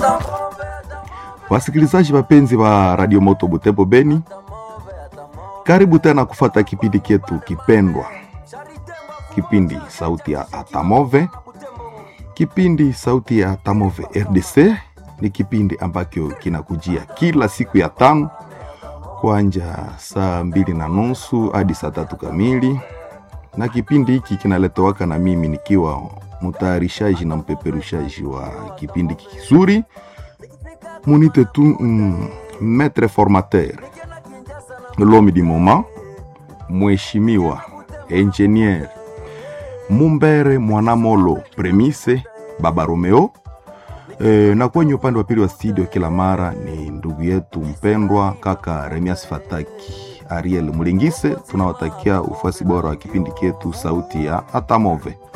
Wasikilizaji wapenzi wa Radio Moto Butembo Beni, karibu tena kufata kipindi chetu kipendwa, kipindi sauti ya Atamove. Kipindi sauti ya Atamove RDC ni kipindi ambacho kinakujia kila siku ya tano kwanja saa mbili na nusu hadi saa tatu kamili, na kipindi hiki kinaletowaka na mimi nikiwa mtayarishaji na mpeperushaji wa kipindi kizuri munite tu mm, maître formateur l'homme du moment mheshimiwa engineer Mumbere Mwanamolo Premise Baba Romeo. E, na kwenye upande wa pili wa studio kila mara ni ndugu yetu mpendwa kaka Remias Fataki Ariel Mulingise. Tunawatakia ufuasi bora wa kipindi chetu sauti ya Atamove.